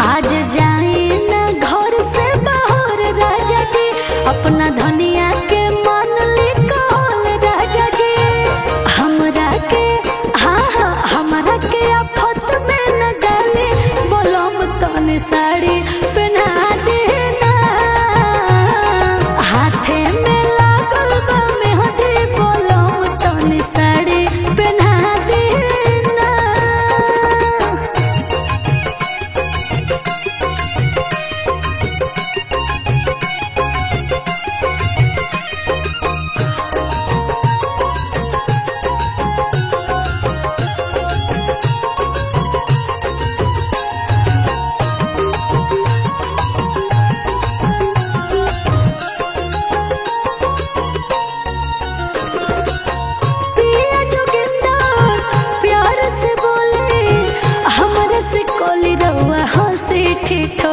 आज जाए ना घर से बाहर राजा जी अपना धनिया के मन ले कहल राजा जी हमरा के हाँ हाँ हमरा के आफत में न डाले बोलम तने साड़ी पहना देना हाथे में लागल बा मेहंदी बोलम तने साड़ी पहना देना पिया जोगिंदर प्यार से बोले हमरा से कोली रउआ हंसी ठिठो